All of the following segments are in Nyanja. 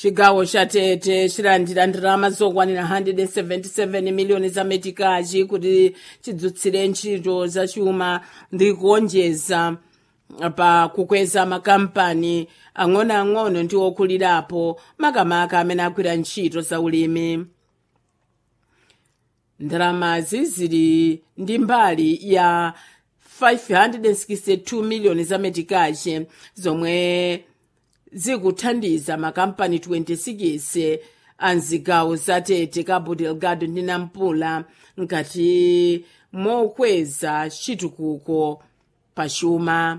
chigawo cha tete chilandira ndalama zokwanira 177 miliyoni za metikachi kuti chidzutsire ntchito zachuma ndi kuonjeza pa kukweza makampani ang'onoang'ono ndi okulirapo makamaka amene agwira ntchito za ulimi ndalamazi zili ndi mbali ya 562 miliyoni za metikachi zomwe zikuthandiza makampani 26 a mzigawo za tete cabo delgado ndi nampula nkati mokweza chitukuko pachuma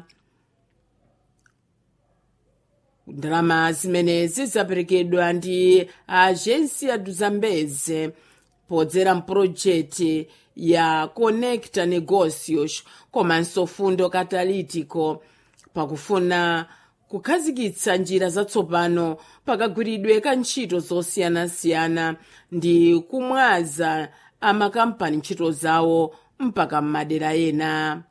ndalama zimenezi zaperekedwa ndi agensia do zambeze podzera mpulojekiti ya conecta negocios komanso fundo catalítico pakufuna kukhazikitsa njira zatsopano pakagwiridwe ka ntchito zosiyanasiyana ndi kumwaza amakampani ntchito zawo mpaka m'madera ena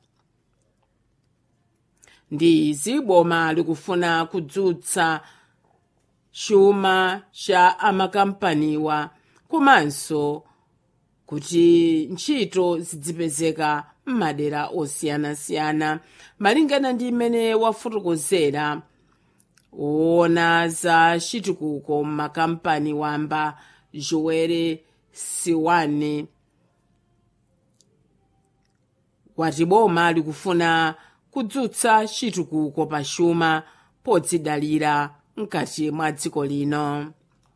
ndi izi boma likufuna kudzutsa chuma cha amakampaniwa komanso kuti ntchito zidzipezeka m'madera osiyanasiyana malingana ndi imene wafotokozera woona za chitukuko m'makampani wamba joere siwane wati boma likufuna kudzutsa chitukuko pachuma podzidalira mkati mwa dziko lino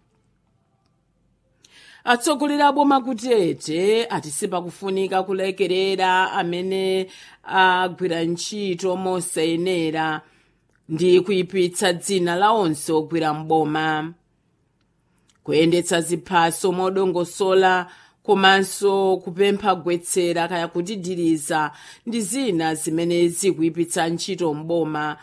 atsogoleri a boma kutete ati sipakufunika kulekerera amene agwira ntchito mosayenera ndi kuyipitsa dzina la onse ogwira mboma kuyendetsa ziphaso modongosola komanso kupempha gwetsera kaya kutidiriza ndi zina zimene zikuyipitsa ntchito mboma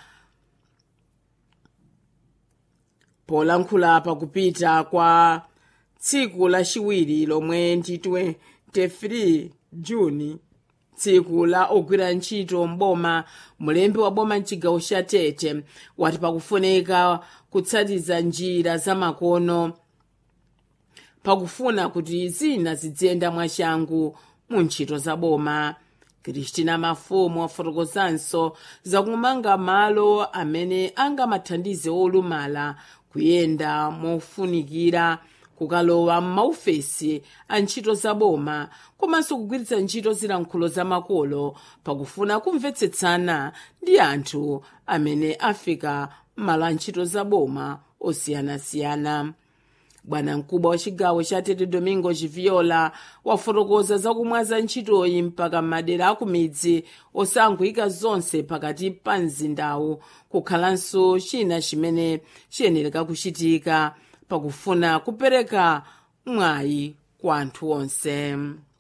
polankhula pakupita kwa tsiku lachiwiri lomwe ndi 23 juni tsiku la ogwira ntchito mboma mulembi wa boma mchigawo cha tete wati pakufunika kutsatiza njira zamakono pakufuna kuti zina ziziyenda mwachangu mu ntchito za boma kristina mafumu wafotokozanso zakumanga malo amene angamathandize olumala kuyenda mofunikira kukalowa m'maofesi a ntchito za boma komanso kugwiritsa ntchito zilankhulo zamakolo pakufuna kumvetsetsana ndi anthu amene afika m'malo a ntchito za boma osiyanasiyana bwana mkubwa wa chigawo cha tete domingo chiviola wafotokoza zakumwaza ntchitoyi mpaka m'madera akumidzi osanguyika zonse pakati pa mzindawu kukhalanso china chimene chiyenereka kuchitika pakufuna kupereka mwayi kwa anthu onse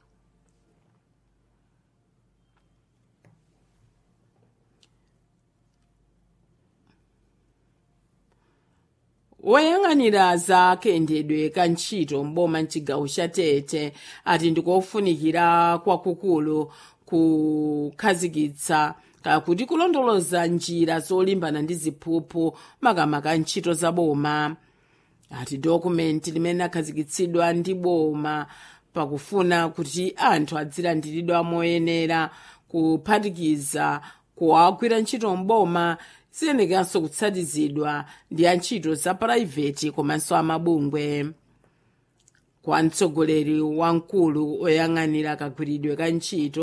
woyang'anira za kayendedwe ka ntchito mboma mchigawo cha tete ati ndikofunikira kwakukulu kukhazikitsa kakuti kulondoloza njira zolimbana ndi ziphuphu makamaka ntchito za boma ati dokumenti limene akhazikitsidwa ndi boma pakufuna kuti anthu adzilandiridwa moyenera kuphatikiza kuwagwira ntchito mboma ziyenekanso kutsatizidwa ndi antchito za purayiveti komanso amabungwe kwa mtsogoleri wamkulu oyang'anira kagwiridwe ka ntchito